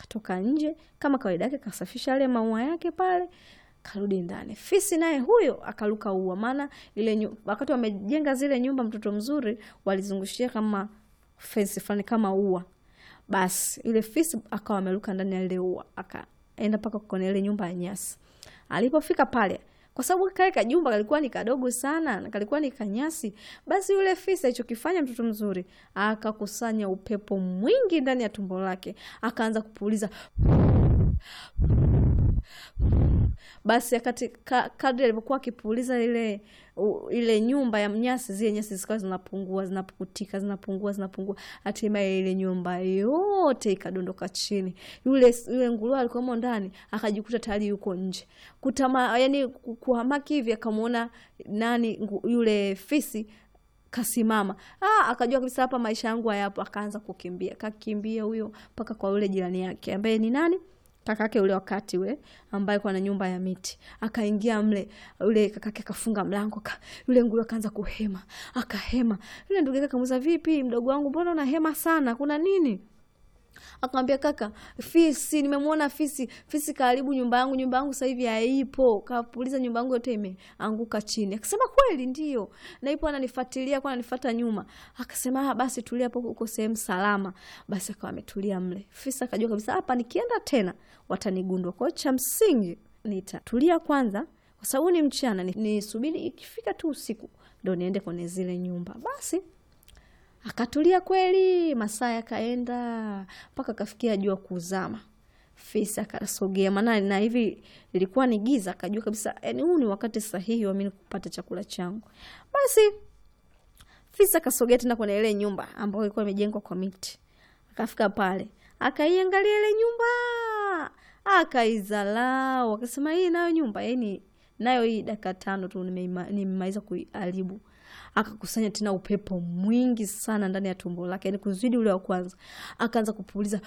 akatoka nje kama kawaida yake, kasafisha yale maua yake pale, karudi ndani. Fisi naye huyo akaruka ua, maana ile nyu- wakati wamejenga zile nyumba, mtoto mzuri walizungushia kama fence fulani kama ua. Basi yule fisi akawa ameruka ndani ya ile ua, akaenda mpaka kwenye ile nyumba ya nyasi. Alipofika pale, kwa sababu kale kajumba kalikuwa ni kadogo sana na kalikuwa ni kanyasi, basi yule fisi alichokifanya mtoto mzuri akakusanya upepo mwingi ndani ya tumbo lake, akaanza kupuliza basi akati ka, kadri alivyokuwa akipuliza ile u, ile nyumba ya nyasi, zile nyasi zikawa zinapungua zinapukutika zinapungua zinapungua, hatimaye ile nyumba yote ikadondoka chini. Yule yule nguruwe alikuwamo ndani akajikuta tayari yuko nje, kutama yani ku- kuhamaki hivi, akamwona nani ngu- yule fisi kasimama ah, akajua kabisa hapa maisha yangu hayapo. Akaanza kukimbia, kakimbia huyo mpaka kwa yule jirani yake ambaye ni nani kakake ule wakati ule ambaye kwa na nyumba ya miti akaingia mle, ule kakake akafunga mlango ka, yule nguruwe akaanza kuhema, akahema. Yule ndugu yake akamuuliza, vipi mdogo wangu, mbona unahema sana, kuna nini? Akamwambia kaka, fisi, nimemwona fisi. Fisi kaharibu nyumba yangu, nyumba yangu sasa hivi haipo, kapuliza nyumba yangu yote imeanguka chini. Akasema kweli, ndio na ipo, ananifuatilia kwa ananifuata nyuma. Akasema ah, basi tulia hapo, uko sehemu salama. Basi akawa ametulia mle. Fisi akajua kabisa hapa nikienda tena watanigundua, kwa hiyo cha msingi nitatulia kwanza, kwa sababu ni mchana, ni- nisubiri ikifika tu usiku ndo niende kwenye zile nyumba. Basi akatulia kweli, masaa yakaenda mpaka akafikia jua kuzama. Fisi akasogea, maana na hivi ilikuwa ni giza, akajua kabisa yani huu ni wakati sahihi wa mimi kupata chakula changu. Basi fisi akasogea tena kwenye ile nyumba ambayo ilikuwa imejengwa kwa miti. Akafika pale, akaiangalia ile nyumba, akaizalau, akasema hii nayo nyumba yani nayo hii dakika tano tu nimeima- nimemaliza kuiharibu. Akakusanya tena upepo mwingi sana ndani ya tumbo lake, yani kuzidi ule wa kwanza. Akaanza kupuliza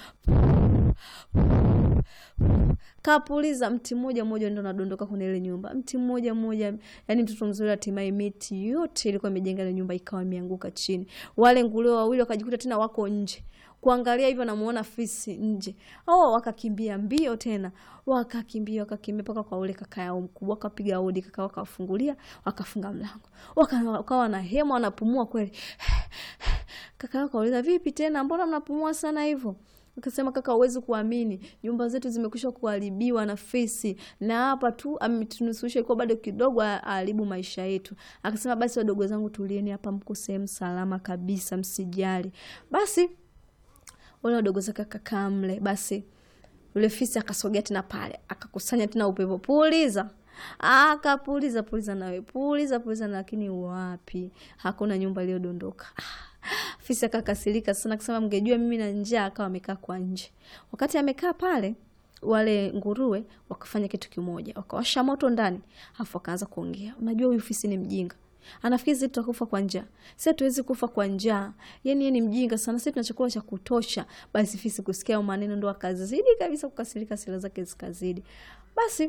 kapuliza mti mmoja mmoja ndo nadondoka kwenye ile nyumba, mti mmoja mmoja. Yani mtoto mzuri, hatimaye miti yote ilikuwa imejenga ile nyumba ikawa imeanguka chini. Wale nguruwe wawili wakajikuta tena wako nje kuangalia hivyo, namuona fisi nje. Oh, wakakimbia mbio tena, wakakimbia wakakimbia mpaka kwa ule kaka yao mkubwa, wakapiga hodi, kaka wakafungulia, wakafunga mlango, Waka- wakawa na hema, wanapumua kweli. Kaka yao kauliza, vipi tena, mbona mnapumua sana hivyo? Akasema kaka, huwezi kuamini, nyumba zetu zimekwisha kuharibiwa na fisi, na hapa tu ametunusurusha, ilikuwa bado kidogo aharibu maisha yetu. Akasema basi, wadogo zangu, tulieni hapa, mko sehemu salama kabisa, msijali. Basi wale wadogo zake akakaa mle. Basi yule fisi akasogea tena pale, akakusanya tena upepo, puliza akapuliza puliza, nawe puliza puliza, lakini wapi, hakuna nyumba iliyodondoka. Fisi akakasirika sana, akasema mngejua mimi na njaa. Akawa amekaa kwa nje. Wakati amekaa pale, wale nguruwe wakafanya kitu kimoja, wakawasha moto ndani, afu wakaanza kuongea. Unajua huyu fisi ni mjinga anafikiri sisi tutakufa kwa njaa. Sisi hatuwezi kufa kwa njaa, yani yeye ni mjinga sana, sisi tuna chakula cha kutosha. Basi fisi kusikia hayo maneno ndo akazidi kabisa kukasirika, sila zake zikazidi. Basi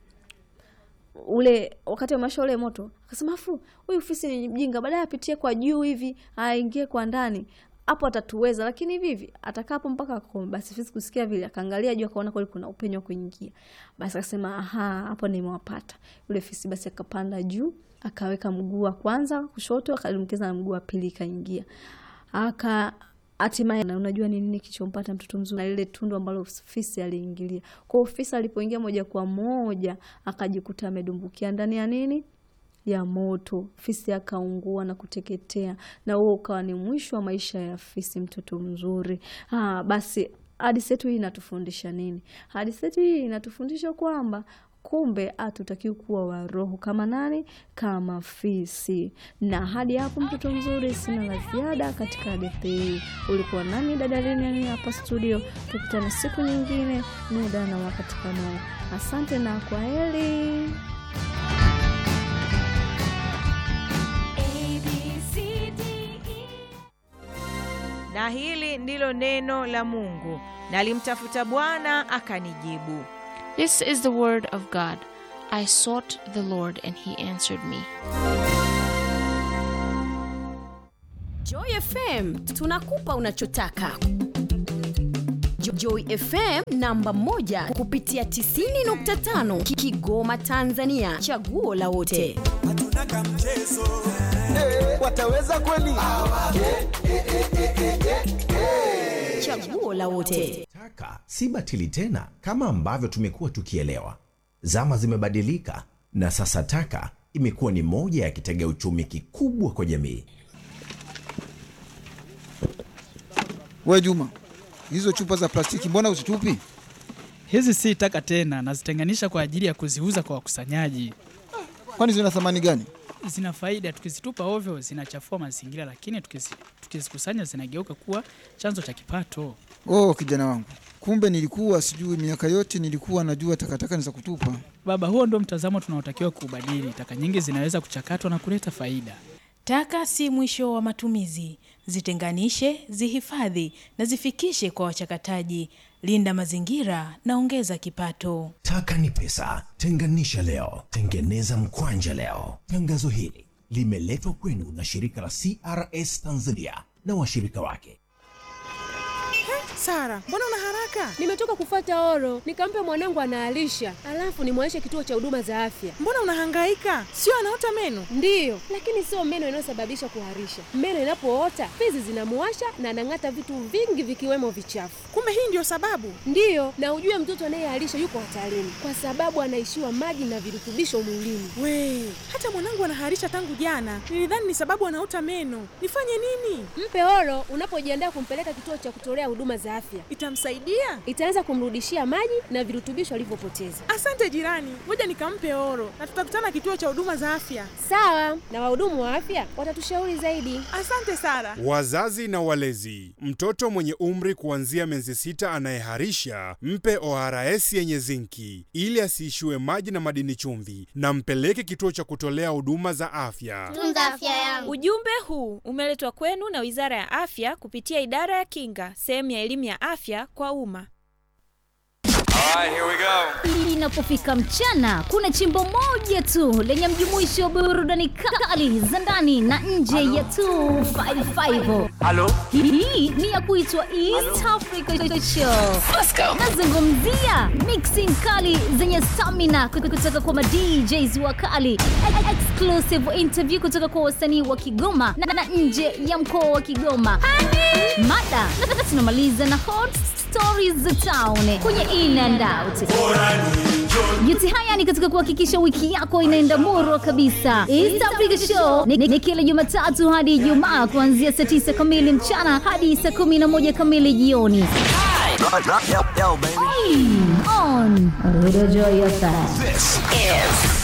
ule wakati amewasha ule moto akasema, afu huyu fisi ni mjinga, baadaye apitie kwa juu hivi aingie kwa ndani hapo atatuweza, lakini vivi atakaa hapo mpaka akome. Basi fisi kusikia vile, akaangalia juu, akaona kweli kuna upenyo wa kuingia. Basi akasema aha, hapo nimewapata. Yule fisi basi akapanda juu, akaweka mguu wa kwanza kushoto, akalimkiza na mguu wa pili, ikaingia aka hatimaye na unajua ni nini kichompata mtoto mzuri na lile tundu ambalo fisi aliingilia. Kwa hiyo fisi alipoingia moja kwa moja akajikuta amedumbukia ndani ya nini ya moto. Fisi akaungua na kuteketea, na huo ukawa ni mwisho wa maisha ya fisi, mtoto mzuri. Ah, basi hadithi yetu hii inatufundisha nini? Hadithi yetu hii inatufundisha kwamba kumbe hatutakiwi kuwa waroho kama nani? Kama fisi. Na hadi hapo, mtoto mzuri, sina la ziada katika hadithi hii. Ulikuwa nami dada Lilian hapa studio, tukutane siku nyingine, muda na wakati kama huu. Asante na kwa heri. Na hili ndilo neno la Mungu, nalimtafuta Bwana akanijibu. This is the word of God. I sought the Lord and he answered me. Joy FM tunakupa unachotaka. Joy FM namba moja kupitia 90.5 Ki- Kigoma Tanzania, chaguo la wote. hatuna kamchezo wataweza kweli? Chaguo la wote. Taka si batili tena kama ambavyo tumekuwa tukielewa. Zama zimebadilika na sasa taka imekuwa ni moja ya kitega uchumi kikubwa kwa jamii. We Juma, hizo chupa za plastiki mbona uzitupi? Hizi si taka tena, nazitenganisha kwa ajili ya kuziuza kwa wakusanyaji. Kwani zina thamani gani? Zina faida, tukizitupa ovyo zinachafua mazingira, lakini tukizi- tukizikusanya zinageuka kuwa chanzo cha kipato. Oh, kijana wangu, kumbe nilikuwa sijui. Miaka yote nilikuwa najua takataka ni za kutupa. Baba, huo ndio mtazamo tunaotakiwa kuubadili. Taka nyingi zinaweza kuchakatwa na kuleta faida. Taka si mwisho wa matumizi. Zitenganishe, zihifadhi na zifikishe kwa wachakataji. Linda mazingira na ongeza kipato. Taka ni pesa, tenganisha leo, tengeneza mkwanja leo. Tangazo hili limeletwa kwenu na shirika la CRS Tanzania na washirika wake. Sara, mbona una haraka? Nimetoka kufuata oro, nikampe mwanangu anaalisha, alafu nimwaishe kituo cha huduma za afya. Mbona unahangaika? Sio anaota meno? Ndiyo, lakini sio meno inayosababisha kuharisha. Meno inapoota fizi zinamuwasha na anang'ata vitu vingi vikiwemo vichafu. Kumbe hii ndio sababu. Ndiyo, na ujue mtoto anayeharisha yuko hatarini kwa sababu anaishiwa maji na virutubisho mwilini. We, hata mwanangu anaharisha tangu jana. Nilidhani ni sababu anaota meno. Nifanye nini? Mpe oro unapojiandaa kumpeleka kituo cha kutolea huduma za afya. Itamsaidia? Itaanza kumrudishia maji na virutubisho alivyopoteza. Asante jirani, ngoja nikampe oro na tutakutana kituo cha huduma za afya. Sawa, na wahudumu wa afya watatushauri zaidi. Asante Sara. Wazazi na walezi, mtoto mwenye umri kuanzia miezi sita anayeharisha mpe ORS yenye zinki ili asiishiwe maji na madini chumvi, na mpeleke kituo cha kutolea huduma za afya. Tunza afya yangu. Ujumbe huu umeletwa kwenu na Wizara ya Afya kupitia Idara ya Kinga, sehemu ya elimu ya afya kwa umma. Linapofika mchana, kuna chimbo moja tu lenye mjumuisho wa burudani kali za ndani na nje ya 255. Halo? Hii ni ya kuitwa East Africa Show. Nazungumzia mixing kali zenye stamina kutoka kwa madjs wakali, E- exclusive interview kutoka kwa wasanii wa Kigoma na, na nje ya mkoa wa Kigoma. Mada na tunamaliza na hot stories za town kwenye in and out. Yote haya ni katika kuhakikisha wiki yako inaenda murwa kabisa. East Africa Show ni, ni kila Jumatatu hadi Ijumaa kuanzia saa 9 kamili mchana hadi saa 11 kamili jioni. On Radio Joy FM. This is